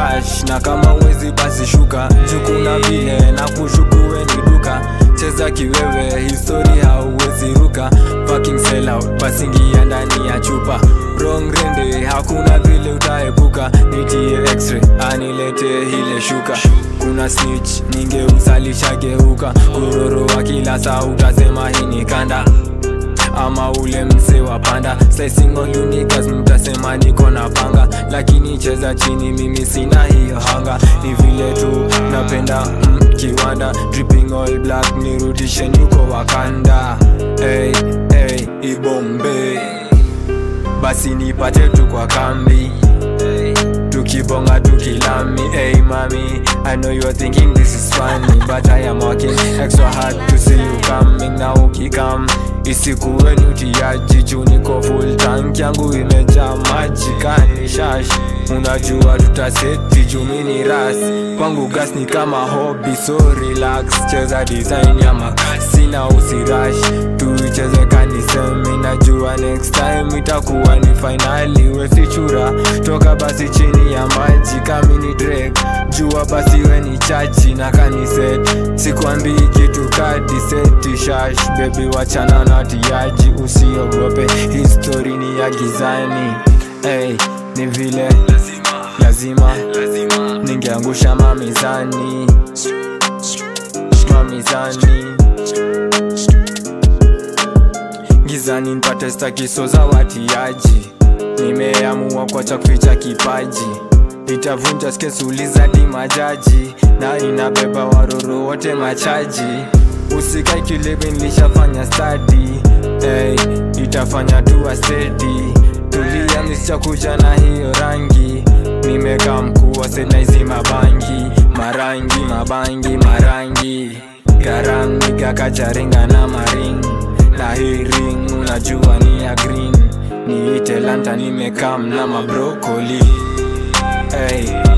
rash na kama uwezi basi shuka jukuna vile na kushukuwe ni duka cheza kiwewe histori hauwezi ruka fucking sell out basi ingia ndani ya chupa wrong rende hakuna vile utaepuka nitie x-ray anilete ile shuka kuna snitch ningeusalisha geuka uroro wa kila saa utasema hii ni kanda ama ule mse wa panda slicing on unikas mtasema niko na panga lakini cheza chini mimi sina hiyo hanga ni vile tu napenda mm, kiwanda dripping all black nirudishe nyuko wakanda hey, hey, ibombe basi nipate tu kwa kambi hey, tukibonga tukilami hey mami I know you're thinking this is funny but I am working extra hard to see you coming na ukikam isikuwe ni utiaji juu niko full tank yangu imejaa maji kani shash unajua tutaseti juu mini ras kwangu gas ni kama hobby so relax cheza design ya makasi na usirash tuicheze kanisemi najua next time itakuwa ni finali wesichura toka basi chini ya maji kamini drake jua basi we ni chachi na kaniset sikwambii kitu kadi seti shash bebi wachana na tiaji usiogope histori ni ya gizani hey, ni vile lazima, lazima. ningeangusha mamizani mamizani gizani npate stakiso za watiaji nimeamua kwacha kuficha kipaji itavunja skesuli za dimajaji na inabeba waroro wote machaji usikai kilebe nilishafanya stadi hey, itafanya tuwa stedi tulia misichakuja na hiyo rangi nimeka mkuu wa senaizi mabangi marangi mabangi marangi garamigakacharinga na maring na hii ring unajua ni ya green niite lanta nimekam na mabrokoli hey.